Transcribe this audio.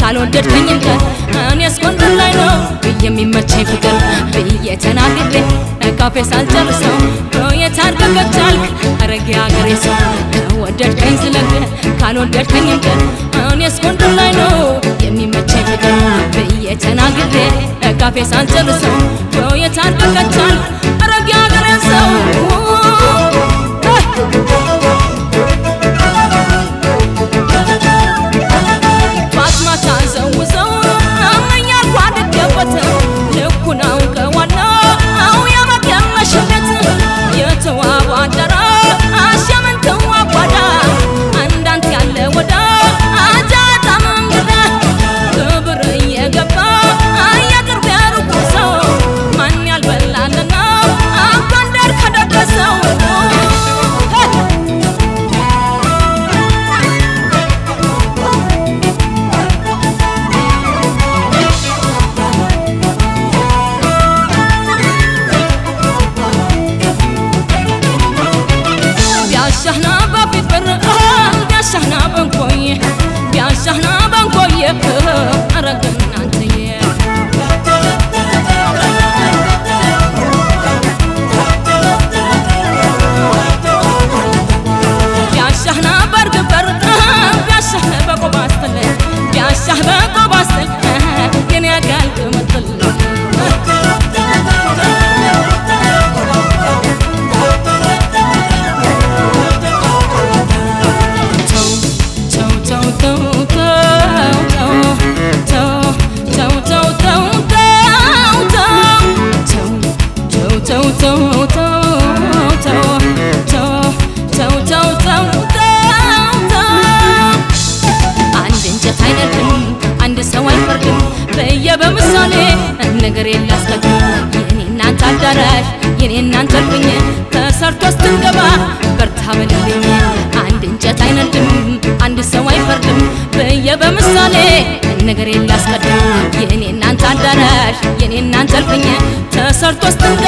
ካልወደድከኝ እንደ እኔስ ጎንደር ላይ ነው የሚመቸኝ ፍቅር ብዬ ተናግሬ ካፌ ሳልጨርሰው የታርቀቀቻልክ አረጌ አገሬ ሰው ወደድከኝ ስለግ ካልወደድከኝ እንደ እኔስ ጎንደር ላይ ነው የሚመቸኝ ፍቅር ብዬ ተናግሬ ካፌ ሳልጨርሰው የታርቀቀቻልክ አረጌ አገሬ ሰው ማታ ዘውዘው አመኛል ጓደገበት ልኩን አውቀዋለሁ የመገመሽበት የተዋቡ አዳራሽ የምንትዋ ጓዳ አንዳንት ያለ ወዳ አጃጣ መንገዳ ክብር እየገባ የቅርብ የሩቁ ሰው ማን ያልበላልና ጎንደር ከደረሰው ቢያሻህና በፊት በር ቢያሻህና በንኮዬ ቢያሻህና በንኮዬ አረግን አንተዬ ቢያሻህና በርግ በር ቢያሻህ በቆባስተል ቢያሻህ በቆባስተል የኔ አጋል ቅምጥል አንድ እንጨት አይነድም፣ አንድ ሰው አይፈርድም በየ በምሳሌ ነገር የላስቀድም የኔ እናንተ አዳራሽ የኔ እናንተ እልፍኝ ተሰርቶ ስትንገባ በርታ በልልኝ አንድ እንጨት አይነድም፣ አንድ ሰው አይፈርድም በየ በምሳሌ ነገር የላስቀድም የኔ እናንተ አዳራሽ የኔ እናንተ እልፍኝ ተሰርቶ ስትንገባ